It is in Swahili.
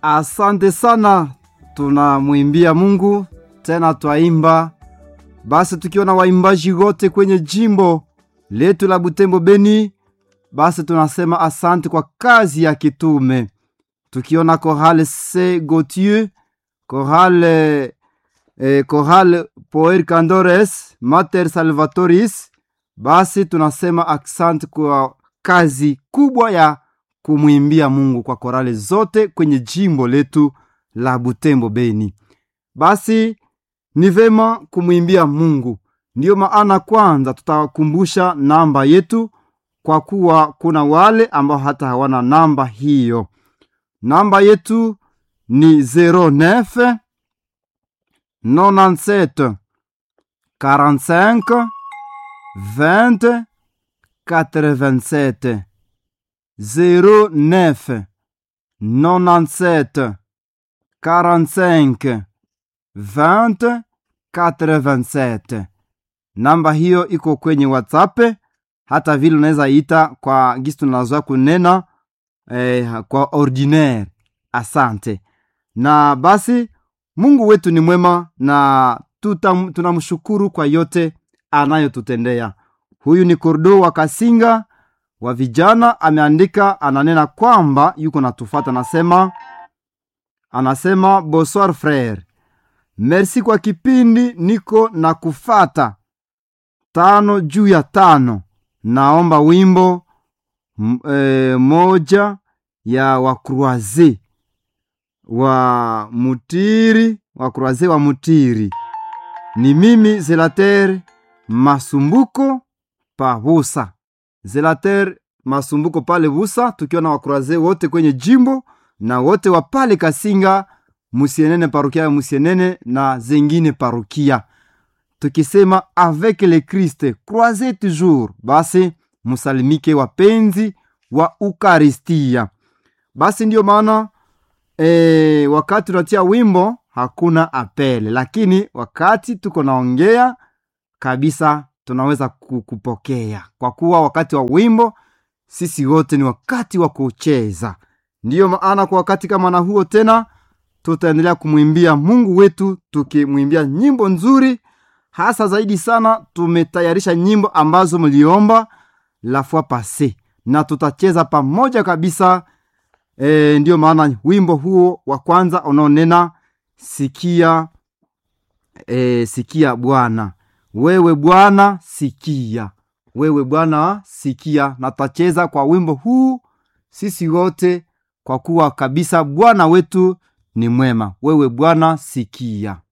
Asante sana, tunamwimbia Mungu tena twaimba. Basi tukiona waimbaji wote kwenye jimbo letu la Butembo Beni, basi tunasema asante kwa kazi ya kitume. Tukiona Chorale C Gautier, Chorale eh, Chorale Poer Candores, Mater Salvatoris, basi tunasema asante kwa kazi kubwa ya kumwimbia Mungu kwa korale zote kwenye jimbo letu la Butembo Beni. Basi ni vema kumwimbia Mungu. Ndiyo maana kwanza tutakumbusha namba yetu, kwa kuwa kuna wale ambao hata hawana namba hiyo. Namba yetu ni 09 97 45 20 87 09 97 45 20 87. Namba hiyo iko kwenye WhatsApp, hata vile unaweza ita kwa gisi tunazoa kunena eh, kwa ordinaire. Asante. Na basi Mungu wetu ni mwema na tuta, tunamshukuru kwa yote anayotutendea. Huyu ni Kordo wa Kasinga wa vijana, ameandika ananena kwamba yuko natufata, anasema anasema bonsoir frere, merci kwa kipindi, niko na kufata tano juu ya tano. Naomba wimbo m, e, moja ya wakruaze wa mutiri wakruaze wa mutiri. Ni mimi Zelater Masumbuko pa Busa, Zelater Masumbuko pale Busa, tukiwa na wakruaze wote kwenye jimbo na wote wa pale Kasinga, Musienene, parukia ya Musienene na zengine parukia, tukisema avec le Christ croisez toujours. Basi musalimike wapenzi wa Ukaristia. Basi ndiyo maana e, wakati tunatia wimbo hakuna apele, lakini wakati tuko naongea kabisa tunaweza kupokea, kwa kuwa wakati wa wimbo sisi wote ni wakati wa kucheza. Ndiyo maana kwa wakati kama na huo tena tutaendelea kumwimbia Mungu wetu tukimwimbia nyimbo nzuri, hasa zaidi sana tumetayarisha nyimbo ambazo mliomba la fois passe na tutacheza pamoja kabisa. E, ndiyo maana wimbo huo wa kwanza unaonena sikia, e, sikia Bwana, wewe Bwana sikia, wewe Bwana sikia, na tutacheza kwa wimbo huu sisi wote kwa kuwa kabisa Bwana wetu ni mwema. Wewe Bwana sikia.